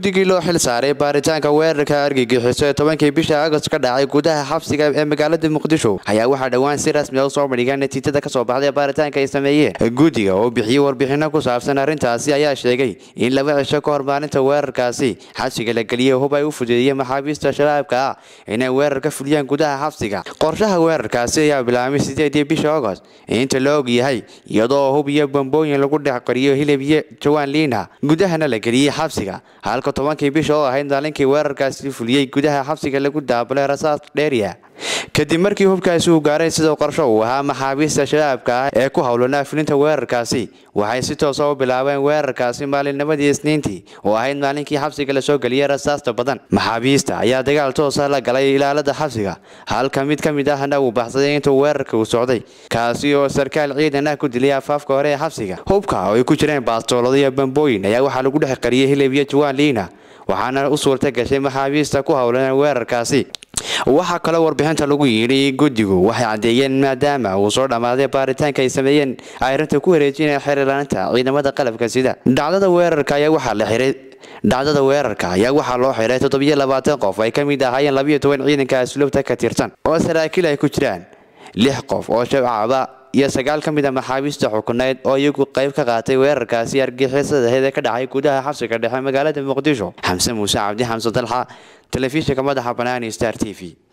guddigii loo xil saaray baaritaanka weerarka argagixiso ee tobankii bisha agost ka dhacay gudaha xabsiga ee magaalada muqdisho ayaa waxaa dhowaan si rasmi a usoo bandhiga natiijada kasoo baxday baaritaanka ay sameeyeen guddiga oo bixiyey warbixino ku saabsan arrintaasi ayaa sheegay in laba cisho ka hor maalinta weerarkaasi xabsiga la geliyey hub ay u fudeediyeen maxaabiista shabaabka ah inay weerar ka fuliyaan gudaha xabsiga qorshaha weerarkaasi ayaa bilaabmay sideedii bisha agost inta la og yahay iyadoo hub iyo bambooyin lagu dhex qariyo hilib iyo jawaan liina gudahana la geliyey xabsiga halka tobankii bisha oo ahayd maalinkii weerarkaasi fuliyey gudaha xabsiga lagu daabalay rasaas dheeriya kadib markii hubkaasi uu gaaray sida qorsho uu ahaa maxaabiista shabaabka ah ee ku howlanaa fulinta weerarkaasi waxay si toosa u bilaabeen weerarkaasi maalinnimadii isniintii oo ahayd maalinkii xabsiga lasoo geliyey rasaasta badan maxaabiista ayaa dagaal toosa la galay ilaalada xabsiga halka mid ka mid ahna uu baxsaday intuu weerarka uu socday kaasi oo sarkaal ciidan ah ku dilay afaafka hore ee xabsiga hubka oo ay ku jireen baastoolado iyo bambooyin ayaa waxaa lagu dhex qariyey hilib iyo jawaan liina waxaana u suurta gashay maxaabiista ku howlan weerarkaasi waxaa kaloo warbixinta lagu yidhi guddigu waxay caddeeyeen maadaama uu soo dhammaaday baaritaanka ay sameeyeen ay arrinta ku wareejineen xiriirlaanta ciidamada qalabka sida dhacdada weerarka ayaa waxaa la xiray dhacdada weerarka ayaa waxaa loo xiray toddobiyo labaatan qof ay ka mid ahaayeen labayo toban ciidanka asluubta ka tirsan oo saraakiil ay ku jiraan lix qof oo shabcaba iyo sagaal ka mid a maxaabiista xukuneyd oo iyagu qayb ka qaatay weerarkaasi argixisadaheed ee ka dhacay gudaha xabsiga dhexe magaalada muqdisho xamse muuse cabdi xamse dalxa telefishinka madaxa banaani star t v